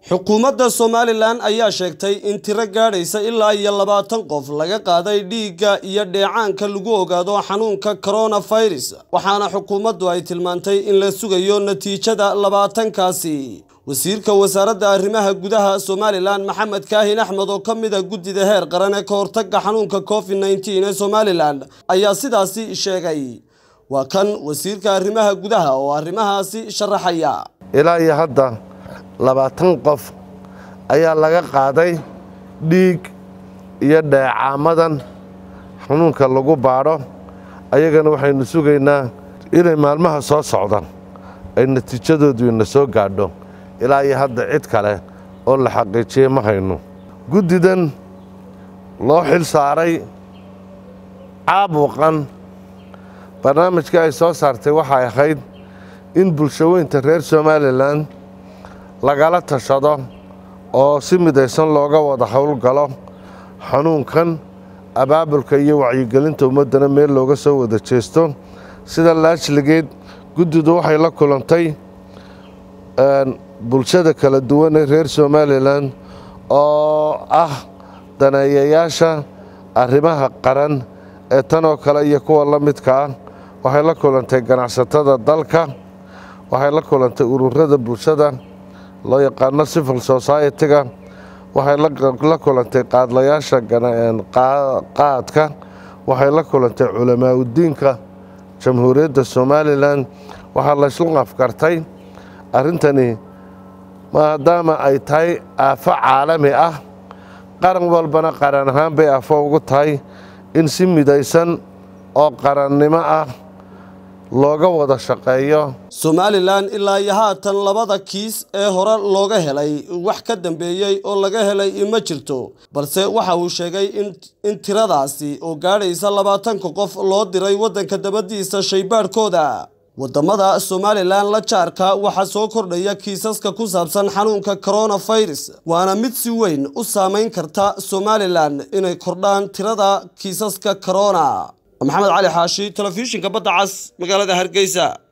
xukuumadda somalilan ayaa sheegtay in tiro gaadhaysa ilaa iyo labaatan qof laga qaaday dhiigga iyo dheecaanka lagu ogaado xanuunka coronavirus waxaana xukuumaddu ay tilmaantay in la sugayo natiijada labaatankaasi wasiirka wasaaradda arrimaha gudaha somalilan maxamed kaahin axmed oo ka mid a guddida heer qaran ee ka hortagga xanuunka covid nneteen ee somalilan ayaa sidaasi sheegay waa kan wasiirka arrimaha gudaha oo arrimahaasi sharaxaya ilaa iyo hadda labaatan qof ayaa laga qaaday dhiig iyo dheecaamadan xanuunka lagu baadho ayagana waxaynu sugaynaa inay maalmaha soo socdaan ay natiijadoodu ina soo gaadho ilaa iyo hadda cid kale oo la xaqiijiyey ma hayno guddidan loo xil saaray caabuqan barnaamijkii ay soo saartay waxay ahayd in bulshaweynta reer somalilan lagala tashado oo si midaysan looga wada howlgalo xanuunkan abaabulka iyo wacyigelinta ummaddana meel looga soo wada jeesto sida laajligeed guddidu waxay la kulantay bulshada kala duwan ee reer somalilan oo ah daneeyayaasha arrimaha qaran ee tan oo kale iyo kuwa la midka ah waxay la kulantay ganacsatada dalka waxay la kulantay ururada bulshada loo yaqaano civil society-ga waxay la kulantay qaadlayaasha qaadka waxay la kulantay culamaa udiinka jamhuuriyadda somalilan waxaa laysla afkartay arrintani maadaama ay tahay aafo caalami ah qaran walbana qaran ahaan bay aafo ugu tahay in si midaysan oo qarannimo ah looga wada shaqeeyo somalilan ilaa iyo haatan labada kiis ee hore looga helay wax ka dambeeyey oo laga helay ma jirto balse waxa uu sheegay in tiradaasi oo gaadhaysa labaatanka qof loo diray waddanka dabadiisa shaybaadhkooda waddamada somalilan la jaarka waxaa soo kordhaya kiisaska ku saabsan xanuunka coronavirus waana mid si weyn u saamayn karta somalilan inay kordhaan tirada kiisaska corona maxamed cali xaashi telefishinka badda cas magaalada hargeysa